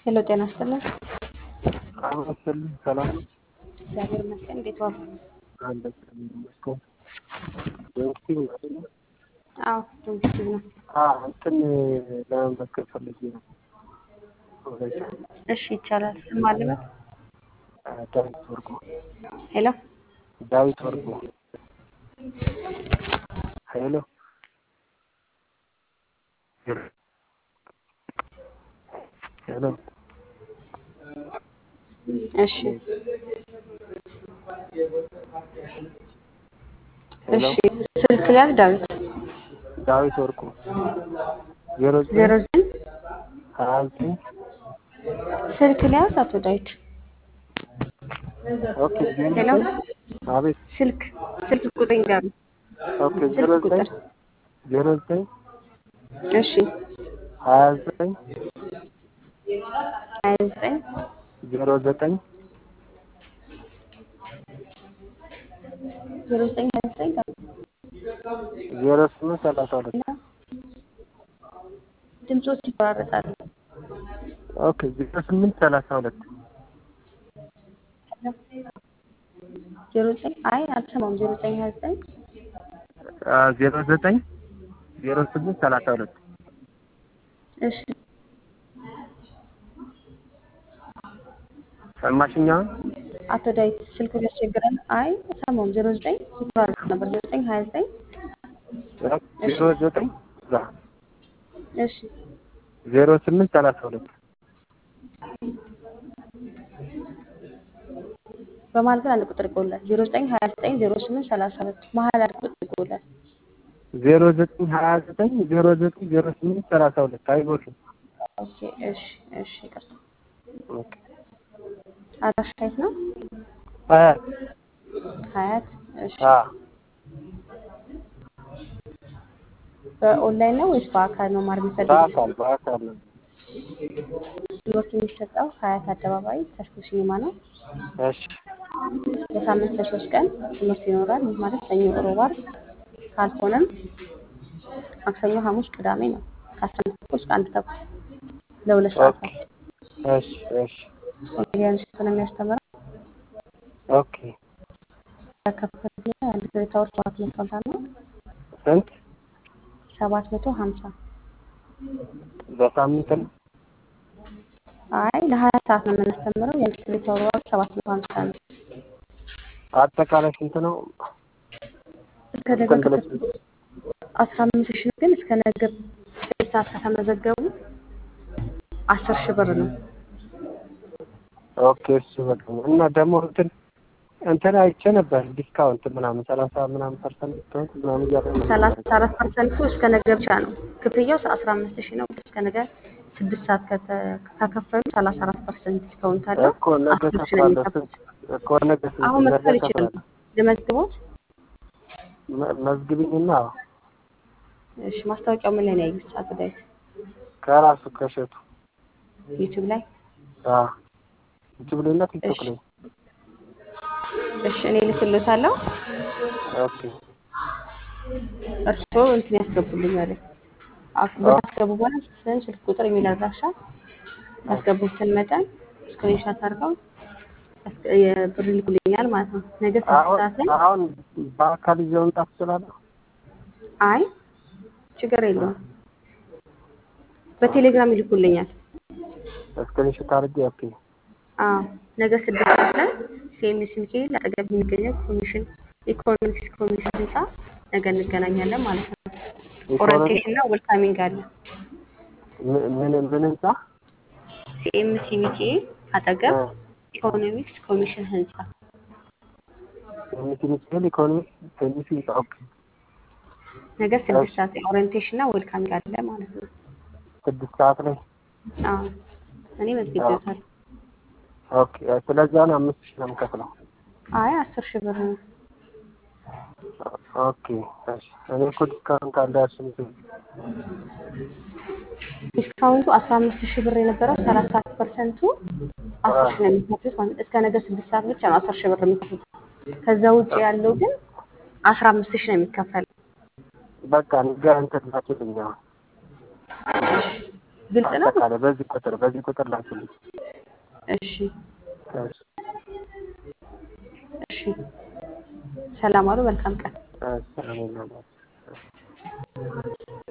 ሄሎ ጤና ይስጥልን። አመስልኝ ሰላም ነው። እግዚአብሔር ይመስገን። እንዴት ዋሉ? አንድ ይመስገን። ዶክቲቭ ነው አይደለ? አዎ ዶክቲቭ ነው። አዎ እንትን ለመመዝገብ ፈልጌ ነው። እሺ ይቻላል። ስም አለበት? ዳዊት ወርቁ። ሄሎ ዳዊት ወርቁ። ሄሎ ሄሎ እሺ ሄሎ እሺ ስልክ ላይ ዳዊት ዳዊት ወርቁ ዜሮ ዜሮ ዘጠኝ ዘጠኝ ሀያ ዘጠኝ ስልክ ላይ አቶ ዳዊት ኦኬ ዜሮ ሄሎ ዘጠኝ አቤት ስልክ ስልክ ቁጥር ይንገሩ። ኦኬ ዜሮ ስልክ ዘጠኝ ቁጥር ዜሮ ዘጠኝ እሺ ሀያ ዘጠኝ ሀያ ዘጠኝ ዜሮ ዘጠኝ ዜሮ ዘጠኝ ሀያ ዘጠኝ ዜሮ ስምንት ሰላሳ ሁለት ድምፆች ይቆራረጣሉ። ኦኬ ዜሮ ስምንት ሰላሳ ሁለት ዜሮ ዘጠኝ አይ አልሰማሁም። ዜሮ ዘጠኝ ሀያ ዘጠኝ ዜሮ ዘጠኝ ዜሮ ስምንት ሰላሳ ሁለት እሺ ሰማሽኛ? አቶ ዳዊት ስልኩ ያስቸግራል። አይ አልሰማሁም። ዜሮ ዘጠኝ ይቆራረጥ ነበር። ዜሮ ዘጠኝ ሀያ ዘጠኝ ዜሮ ዘጠኝ እሺ ዜሮ ስምንት ሰላሳ ሁለት በመሀል ግን አንድ ቁጥር ይጎላል። ዜሮ ዘጠኝ ሀያ ዘጠኝ ዜሮ ስምንት ሰላሳ ሁለት መሀል አንድ ቁጥር ይጎላል። ዜሮ ዘጠኝ ሀያ ዘጠኝ ዜሮ ዘጠኝ ዜሮ ስምንት ሰላሳ ሁለት አይጎልም። ኦኬ እሺ እሺ ይቅርታ። ኦኬ አድራሻ የት ነው? ሀያት ሀያት እሺ አ በኦንላይን ነው ወይስ በአካል መማር የሚፈልጉት? በአካል በአካል ነው። ትምህርት የሚሰጠው ሀያት አደባባይ ተስፎ ሲኒማ ነው። እሺ በሳምንት ለሶስት ቀን ትምህርት ይኖራል። ይህ ማለት ሰኞ፣ ሮብ፣ ዓርብ ካልሆነም ማክሰኞ፣ ሐሙስ፣ ቅዳሜ ነው ከአስራ አንድ ተኩል እስከ አንድ ተኩል ለሁለት ኦኬ ሰዓታት እሺ እሺ ኮሜዲያን ሽቱ ነው የሚያስተምረው። ኦኬ ከከፈል አንድ ክሬታ ወር ሰባት መቶ ሀምሳ ነው። ስንት ሰባት መቶ ሀምሳ በሳምንት ነው? አይ ለሀያ ሰዓት ነው የምናስተምረው። የአንድ ክሬታ ወር ዋጋ ሰባት መቶ ሀምሳ ነው። አጠቃላይ ስንት ነው? እስከ ነገ ከተመዘገቡ አስራ አምስት ሺህ ግን እስከ ነገ ስድስት ሰዓት ከተመዘገቡ አስር ሺህ ብር ነው። ኦኬ እሱ በቃ ነው። እና ደግሞ እንትን እንትን አይቼ ነበር ዲስካውንት ምናምን ሰላሳ ምናምን ፐርሰንት ዲስካውንት ምናምን እያለ ነበር። ሰላሳ አራት ፐርሰንቱ እስከ ነገ ብቻ ነው። ክፍያው አስራ አምስት ሺህ ነው። እስከ ነገ ስድስት ሰዓት ከተ- ከከፈሉ ሰላሳ አራት ፐርሰንት ዲስካውንት አለው። እኮ ነገ አስር ሺህ ነው ከፍላለሁ። የሚከፍሉት። ስንት እኮ ነገ ስንት አሁን ነገ መክፈል ይችላሉ። ከፍላለሁ። ልመዝግቦት? መ- መዝግቢኝና እሺ ማስታወቂያው ምን ላይ ነው ያዩት? አቶ ዳዊት ከራሱ ከሸቱ ዩቲዩብ ላይ። አዎ ዩቲዩብ ላይ እና ቲክቶክ እሺ ላይ እሺ እኔ ልክልዎታለሁ። ኦኬ እርስዎ እንትን ያስገቡልኛል። አፍ- በታስገቡ በኋላ ስም፣ ስልክ ቁጥር፣ የሚል አድራሻ ያስገቡትን መጠን ስክሪንሻት አድርገው ያስገ- የብር ይልኩልኛል ማለት ነው። ነገ ስድስት አሁን ሰዓት ላይ አሁን በአካል ይዘው መምጣት እችላለሁ? አይ ችግር የለውም በቴሌግራም ይልኩልኛል። ስክሪንሾት አድርጌ ኦኬ አዎ ነገ ስድስት ሰዓት ላይ ሲኤምሲ ሚካኤል አጠገብ የሚገኘው ኮሚሽን ኢኮኖሚክስ ኮሚሽን ህንፃ ነገ እንገናኛለን ማለት ነው። ኢኮኖሚ ኦሪንቴሽን እና ዌልካሚንግ አለ። ምን ምን ምን ህንጻ ሲኤምሲ ሚካኤል አጠገብ ኢኮኖሚክስ ኮሚሽን ህንፃ የሚስ ሚካኤል ኢኮኖሚ ቴኒስ ህንጻ ኦኬ ነገ ስድስት ሰዓት ላይ ኦሪንቴሽን እና ዌልካሚንግ አለ ማለት ነው። ስድስት ሰዓት ላይ አዎ እኔ መዝግቤዎታለሁ። ኦኬ ስለዚህ አሁን አምስት ሺህ ነው የምከፍለው አይ አስር ሺህ ብር ነው። ኦኬ እሺ እኔ እኮ ዲስካውንት አለ ያልሽኝ ዲስካውንቱ አስራ አምስት ሺህ ብር የነበረው ሰላሳ ፐርሰንቱ አስር ሺህ ነው የሚከፍሉት ማለት ነው። እስከ ነገ ስድስት ሰዓት ብቻ ነው አስር ሺህ ብር የሚከፍሉት። ከዛ ውጭ ያለው ግን አስራ አምስት ሺህ ነው የሚከፈለው። በቃ ነገ እንትን ላኪልኝ አሁን ግልጽ ነው። አጠቃላይ በዚህ ቁጥር በዚህ ቁጥር ላኩልኝ። እሺ እሺ፣ እሺ። ሰላም አሉ። መልካም ቀን። እሺ፣ ሰላም ነው።